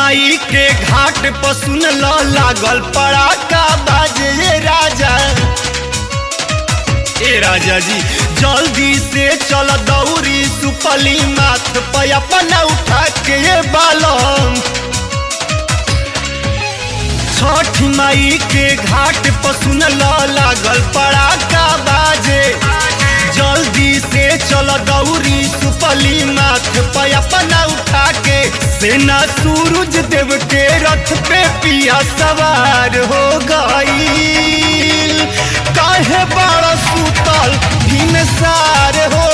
माई के घाट पर सुन ल लागल पड़ाका बाजे ये राजा ए राजा जी जल्दी से चल दौरी सुपली माथ पे अपना उठा के ये बालम छठ माई के घाट पर सुन ल लागल पड़ाका बाजे जल्दी से चल दौरी सुपली माथ पे अपना उठा के सेना सूरज देव के रथ पे पिया सवार हो गई काहे बड़ा सुतल भीम सार हो